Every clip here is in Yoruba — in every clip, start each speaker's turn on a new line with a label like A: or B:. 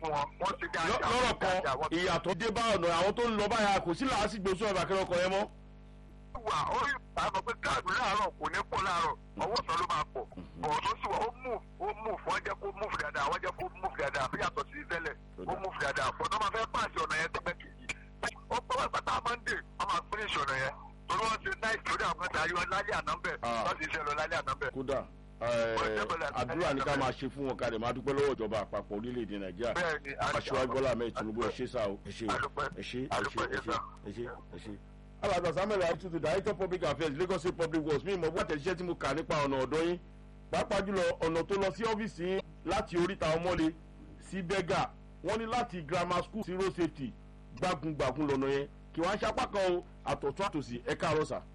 A: fún wọn wọ́n ti dáadáa
B: lọ́rọ̀
A: wọ́n ti
B: kan
A: dáadáa, wọ́n ti
B: ìyàtọ̀ dé bá ọ̀nà àwọn tó ń lọ báyà kò sí làásìgbò sún ẹ̀bà kẹrẹ ọkọ̀ yẹn mọ́.
A: wà ó yìí àmọ́ pé káàdù láàárọ̀ kò ní pọ̀ láàárọ̀ ọwọ́ sọ ló máa pọ̀ bọ̀ tó sì wà ó mú ó mú wọ́n jẹ́ kó mú dáadáa wọ́n jẹ́ kó mú dáadáa fi yàtọ̀ sí tẹ́lẹ̀ ó mú dáadáa fọ́ tó máa fẹ́ pàṣẹ ọ̀nà yẹn tẹ́gbẹ́ kejì ó pọ́ wá pátá mọ́ndé wọ́n máa fún ìṣọ̀nà yẹn torí wọ́n ti náà ìtòrí àwọn ọ̀gá ayọ̀ lálẹ́ àná bẹ̀
B: Ah.
A: wọ́n ti ṣe lọ lálẹ́ àná bẹ̀.
B: kódà àdúrà ní ká máa ṣe fún wọn ká lè máa dúpẹ́ lọ́wọ́ ìjọba àpapọ̀ orílẹ̀-èdè nàìjíríà
A: bẹ́ẹ̀ni
B: aṣíwájú bọ́lá ahmed tinubu ẹ ṣé sá o ẹ ṣé o
A: Adúpẹ́.
B: ẹ ṣé ẹ ṣé
A: Adúpẹ́,
B: ẹ ṣé
A: yes,
B: ẹ ṣé ẹ ṣé. alàgbà samuel aitutu director public affairs lagos state public works mi ìmọ̀ bí àtẹ̀jíṣẹ́ tí mo kà nípa ọ̀nà ọ̀dọ́ yín pàápàá jùlọ ọ̀nà tó lọ sí ọ́fíìsì yín láti oríta ọmọlé sí bẹ́gà wọ́n ní láti grammar school sí road safety gbágungbàgun lọ́nà yẹn kí wọ́n á ṣapá kan o àtọ̀tún àtòsí ẹ káàárọ̀ sà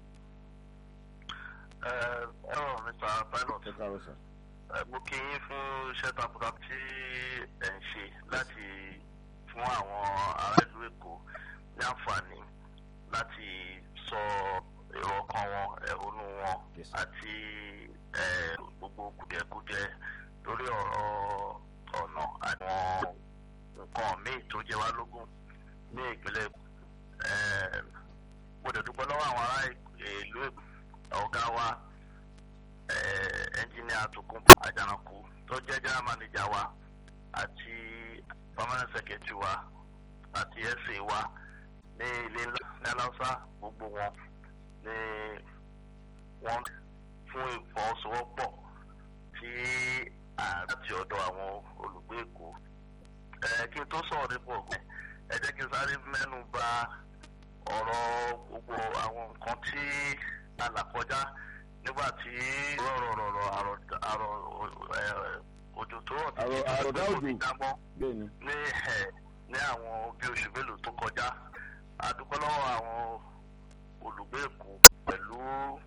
C: ẹ ẹ rọ mr pilot
B: ẹ káàárọ̀ sà.
C: ẹ mo kí yín fún iṣẹ́ takuntakun tí ẹ̀ ń ṣe láti fún àwọn ará ìlú èkó ní àǹfààní láti sọ èrò ọkàn wọn ẹ̀hónú wọn
B: Yes.
C: àti ẹ, gbogbo kùdìẹ̀kudiẹ lórí ọ̀rọ̀ ọ̀nà àwọn nǹkan míì tó jẹ wá lógún ní ìpínlẹ̀ Èkó. Ẹ, mo dẹ̀ dúpẹ́ lọ́wọ́ àwọn ará ìlú Èkó ọ̀gá wa ẹnjìnìà Tòkunbọ̀ Àjànàkú tó jẹ́ general manager wa àti permanent secretary wa àti sa wa ní ilé ńlá ní aláùsá gbogbo wọn ní wọn fún ìfọwọ́sowọ́pọ̀ tí àti ọ̀dọ̀ àwọn olùgbé Èkó ẹ kí n tó sọ̀rọ̀ nípa ọ̀gbìn ẹ jẹ́ kí n sáré mẹ́nu bà ọ̀rọ̀ gbogbo àwọn nǹkan tí a là kọjá nígbà tí rọ̀rọ̀rọ̀rọ̀ àrọ̀ àrọ̀ ẹ̀, òjò tó rọ̀
B: Àrọ̀- àrọ̀dá òjò.
C: dámọ́
B: bẹ́ẹ̀ ni
C: ní ẹ̀ ní àwọn bí oṣù mélòó tó kọjá a dúpẹ́ lọ́wọ́ àwọn olùgbé Èkó pẹ̀lú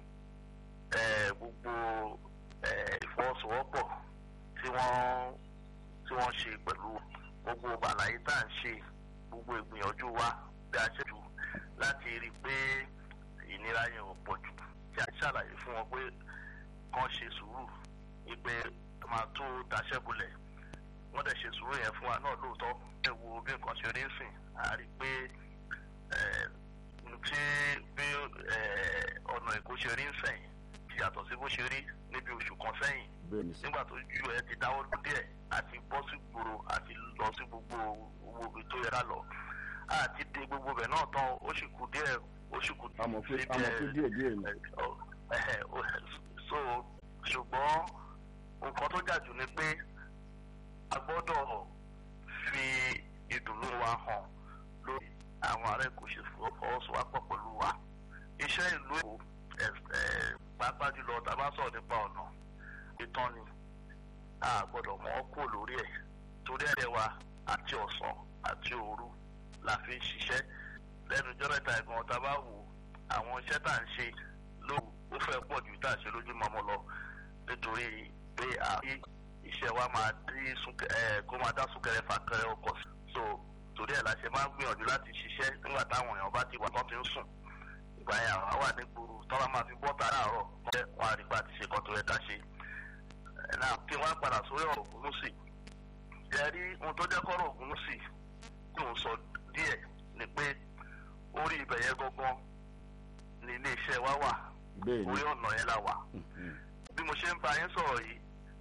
C: ẹ̀, gbogbo ẹ̀, ìfọwọ́sowọ́pọ̀ tí wọ́n tí wọ́n ṣe pẹ̀lú gbogbo àlàyé tá à ń ṣe gbogbo ìgbìyànjú wa bí a ṣe jù láti rí i pé ìnira yẹn ò pọ̀ jù tí a ṣàlàyé fún wọn pé kán ṣe sùúrù wípé máa tó daṣẹ́ bolẹ̀ wọ́n dẹ̀ ṣe sùúrù yẹn fún wa náà lóòótọ́ ẹ wo bí nǹkan ṣe rí ń sìn a rí i pé ẹ̀, tí bí ẹ̀, ọ̀nà Èkó ṣe rí ń sẹ́yìn ti yàtọ̀ sí bó ṣe rí níbi oṣù kan sẹ́yìn
B: bẹ́ẹ̀ ni sà.
C: nígbà tó ju ẹ ti dáwọ́ ló díẹ̀ àti bọ́ sí gbòòrò àti lọ sí gbogbo gbogbo ibi tó yẹ ká lọ àti dé gbogbo bẹ̀ náà tán ó sì kù díẹ̀ ó sì kù
B: a mọ̀ pé
C: síbi
B: a mọ̀ pé
C: ẹ̀-
B: díẹ̀ díẹ̀ ni.
C: ẹ̀, ọ, ẹ̀hẹ̀, ó- so ṣùgbọ́n nǹkan tó jà jù ni pé a gbọ́dọ̀ fi ìdùnnú wa hàn lórí àwọn ará Èkó ṣe fọwọ́sowọ́pọ̀ pẹ̀lú wa iṣẹ́ ìlú Èkó ẹ̀, ẹ̀, pàápàá jùlọ tá a bá sọ̀rọ̀ nípa ọ̀nà ìtàn ni a gbọ́dọ̀ mọ̀ ọ́ kúrò lórí ẹ̀ torí ẹ̀ wa àti ọ̀sán àti òru la fi ń ṣiṣẹ́ lẹ́nu ọjọ́ mẹ́ta ẹ̀gbọ́n ọ̀tá bá wò àwọn iṣẹ́ tá à ń ṣe lóru ó fẹ́ pọ̀ ju tá à ń ṣe lójúmọmọ lọ nítorí pé àbí iṣẹ́ wa máa dí súnkẹ ẹ̀ kó máa dá súnkẹrẹ fàkẹrẹ ọkọ̀ sí. so torí ẹ̀ la ṣe máa ń gbìyànjú láti ṣiṣẹ́ nígbà táwọn èèyàn bá ti wà tán ti ń sùn ìgbà yẹn àwọn wà ní gbòòrò tọ́lá máa fi bọ́ta láàárọ̀ wọn á rí pa ti ṣe kan tó yẹ ká ṣe náà kí wọ́n padà sórí ọ̀rọ̀ Ògúnúsì ẹ rí ohun tó jẹ́ kọ́rọ̀ Ògúnúsì tí òun sọ díẹ̀ ni pé orí ibẹ̀ yẹn gangan ni iléeṣẹ́ wa wà
B: bẹ́ẹ̀ ni
C: orí ọ̀nà yẹn la wà
B: Mhm.
C: bí mo ṣe ń bá yín sọ̀rọ̀ yìí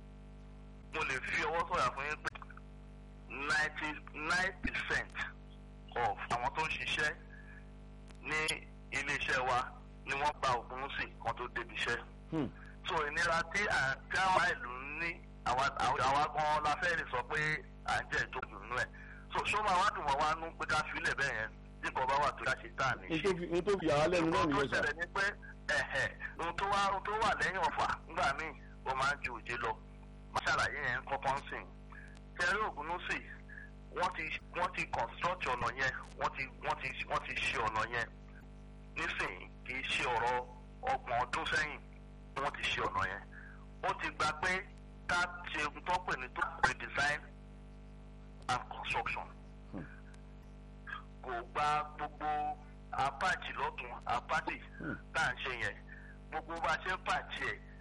C: mo lè fi ọwọ́ sọ̀yà fún yín pé ninety nine percent of àwọn tó ń ṣiṣẹ́ ní iléeṣẹ́ wa ni wọ́n gba Ògúnúsì kan tó débi iṣẹ́
B: Hmm.
C: so ìnira tí à- tí àwọn ìlú ń ní àwa àwa- àwa gan la fẹ́ lè sọ pé à ń jẹ́ ìtọ́jú nínú ẹ̀ so ṣó máa wá dùn wọ́n wá nú pé ká filẹ̀ bẹ́ẹ̀ yẹn bí nǹkan bá wà tó yá ṣe tá à ní
B: n
C: ṣe
B: tó fi n tó fi yàrá lẹ́nu náà
C: nǹkan tó
B: nìyẹn sà.
C: ṣẹlẹ̀ ni pé ẹ̀hẹ̀ ohun tó wá ohun tó wà lẹ́yìn ọ̀fà nígbà míì ó máa ń ju òjé lọ máa ṣàlàyé yẹn kọ́kọ́ ń sìn tẹ́rí Ògúnúsì wọ́n ti wọ́n ti construct ọ̀nà yẹn wọ́n ti wọ́n ti wọ́n ti ṣe ọ̀nà yẹn nísìnyí kì í ṣe ọ̀rọ̀ ọgbọ̀n ọdún sẹ́yìn wọ́n ti ṣe ọ̀nà yẹn ó ti gba pé ká ṣe ohun tó pè ní tó redesign and construction
B: Hmm.
C: kò gba gbogbo apáàtì lọ́tún apáàtì
B: Hmm.
C: tá à ń ṣe yẹn gbogbo bá a ṣe ń pàtì ẹ̀